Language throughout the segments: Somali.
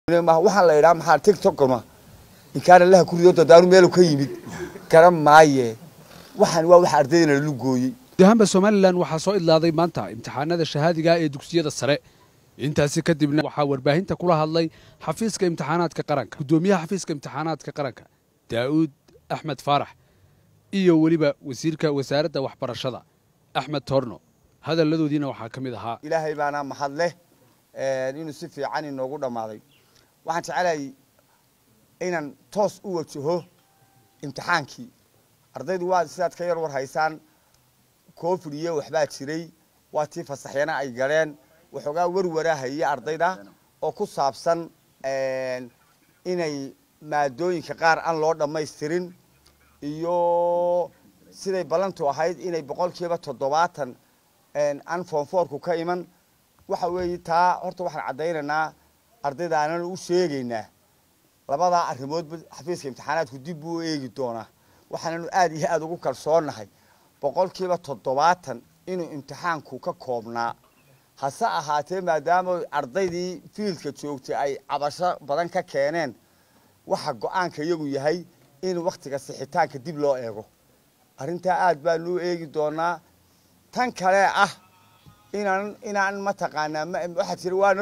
waxaan la idhaa maxaa tiktokma inkaana laha ku rido dadaanu meelu ka yimid garan maaye waxaan waa waxa ardaydana lalu gooyey gudahaanba somalilan waxaa soo idlaaday maanta imtixaanada shahaadiga ee dugsiyada sare intaasi kadibna waxaa warbaahinta kula hadlay xafiiska imtixaanaadka qaranka guddoomiyaha xafiiska imtixaanaadka qaranka daa'uud axmed faarax iyo weliba wasiirka wasaaradda waxbarashada axmed toorno hadalladoodiina waxaa ka mid ahaa ilaahay baana mahad leh inuu si fiican inoogu dhammaaday waxaan jecelahay inaan toos u wajaho imtixaankii ardaydu waa sidaad ka yar war haysaan covid iyo waxbaa jiray waa tii fasaxyana ay galeen waxoogaa warwaraa hayay ardayda oo ku saabsan inay maadooyinka qaar aan loo dhammaystirin iyo siday ballantu ahayd inay boqolkiiba toddobaatan aan foonfoorku ka iman waxa weeye taa horta waxaan caddaynaynaa ardayda aanan u sheegaynaa labadaa arrimoodba xafiiska imtixaanaadku dib buu u eegi doonaa waxaananu aad iyo aada ugu kalsoonnahay boqolkiiba toddobaatan inuu imtixaanku ka koobnaa hase ahaatee maadaama ardaydii fiildka joogtay ay cabasho badan ka keeneen waxa go-aanka iyagu yahay in wakhtiga sixitaanka dib loo eego arrintaa aad baanu u eegi doonaa tan kale ah inaan inaan mataqaanaa waxaa jira waana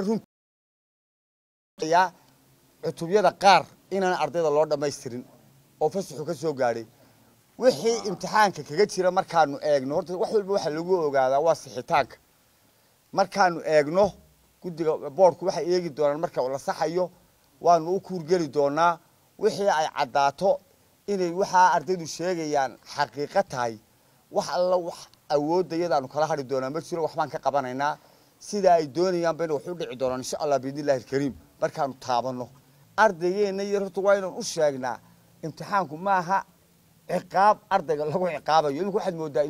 runyaa cutubyada qaar inaan ardayda loo dhammaystirin oo fasaxu ka soo gaadhay wixii imtixaanka kaga jira markaanu eegno horta wax walba waxaa lagu ogaadaa waa sixitaanka markaanu eegno guddiga boordku waxay eegi doonaan marka la saxayo waanu u kuurgeli doonaa wixii ay caddaato inay waxaa ardaydu sheegayaan xaqiiqo tahay wax alla wax awoodda iyadaanu kala hadhi doonaa ma jiro waxbaan ka qabanaynaa sida ay doonayaan bayna wax u dhici doonaan insha allah biidni illahi alkariim markaanu taabanno ardaygeenna iyo horta waa inaan u sheegnaa imtixaanku maaha ciqaab ardayga lagu ciqaabayo imika waxaad moodaa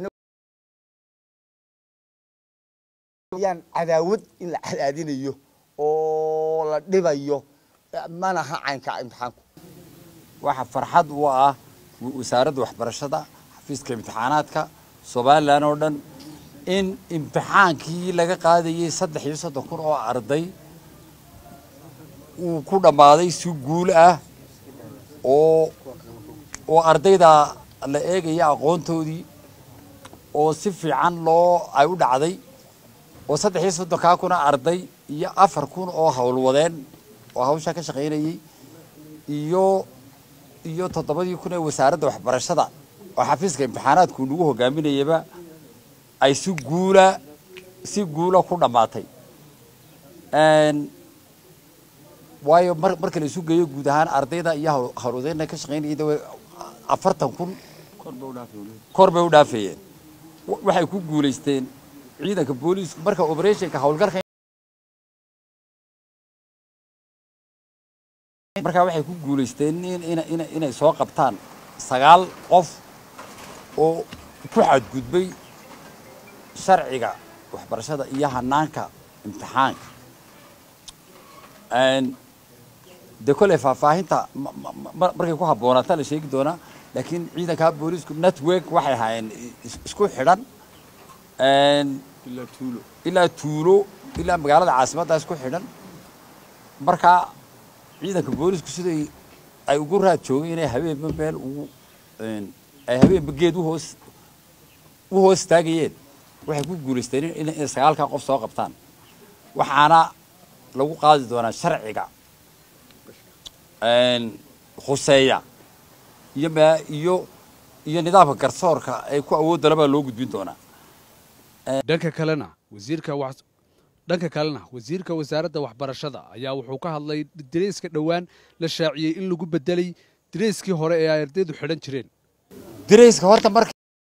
yaan cadaawad in la cadaadinayo oo la dhibayo manaha caynka imtixaanku waxaa farxad u ah wasaaradda waxbarashada xafiiska imtixaanaadka somalilan oo dhan in imtixaankii laga qaadayay saddex iyo soddon kun oo arday uu ku dhammaaday si guul ah oo oo ardayda la eegaya aqoontoodii oo si fiican loo ay u dhacday oo saddex iyo soddonkaa kuna arday iyo afar kun oo howlwadeen oo hawshaa ka shaqaynayay iyo iyo toddobadii kun ee wasaaradda waxbarashada oo xafiiska imtixaanaadku nagu hogaaminayaba ay si guula si guula ku dhammaatay waayo mar marka la isu geeyo guud ahaan ardayda iyo howlwadeenna ka shaqaynayay afartan kun kor bay u dhaafayeen waxay ku guulaysteen ciidanka booliisku marka operationka howlgalka markaa waxay ku guulaysteen inay soo qabtaan sagaal qof oo ku xadgudbay sharciga waxbarashada iyo hanaanka imtixaanka dee kolley faahfaahinta markay ku habboonaataa la sheegi doonaa laakiin ciidankaa boolisku network waxay ahaayeen isku xidhan ilaa tuulo ilaa magaalada caasimadda isku xidhan markaa ciidanka boolisku siday ay ugu raad joogeen inay habeenba meel ugu ay habeenba geed uhoos u hoos taagayeen waxay ku guulaysteen inay sagaalkaa qof soo qabtaan waxaana lagu qaadi doonaa sharciga khuseeya iyo m iyo iyo nidaamka garsoorka ay ku awoodda baa loo gudbin doonaa dhanka kalena wasiirka dhanka kalena wasiirka wasaaradda waxbarashada ayaa wuxuu ka hadlay dareyska dhowaan la shaaciyey in lagu bedelay dareyskii hore ee ay ardaydu xidhan jireen dareyska horta marka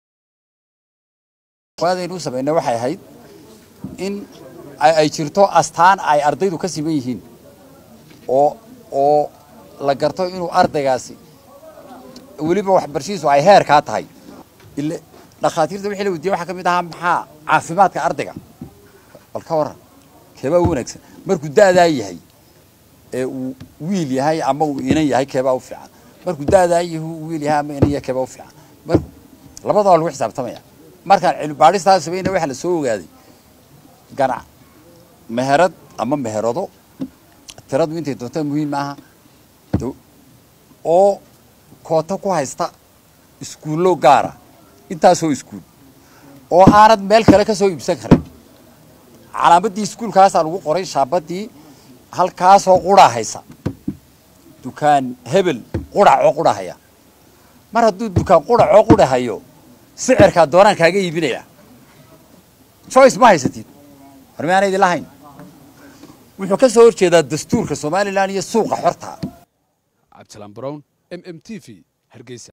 aynu u samaynay waxay ahayd in ay jirto astaan ay ardaydu ka siman yihiin oo oo la garto inuu ardaygaasi weliba waxbarashadiisu ay heerkaa tahay ile dhakhaatiirta wixii la weydiiyey waxaa ka mid ahaa maxaa caafimaadka ardayga bal ka warran keebaa u wanaagsan markuu da'daa yahay ee uu wiil yahay ama uu inan yahay keebaa u fiican markuu da'daa yahay uu wiil yahay ama inan yahay keebaa u fiican mar labadaba lagu xisaabtamaya markaan cilmi baadhistaa samayna waxaa la soo ogaaday ganac meherad ama meherado tiradu intay doonta muhiim maaha oo koota ku haysta iskuullo gaara intaasoo iskuul oo aanad meel kale ka soo iibsan karin calaamaddii iskuulkaasaa lagu qoray shaabadii halkaasoo qura haysa dukaan hebel quracoo qura haya mar hadduu dukaan quracoo qura hayo sicirkaa doonaan kaaga iibinaya choice ma haysatid horme aana idin lahayn wuxuu ka soo horjeedaa dastuurka somalilan iyo suuqa xorta cabdisalaan brown m m t v hargeysa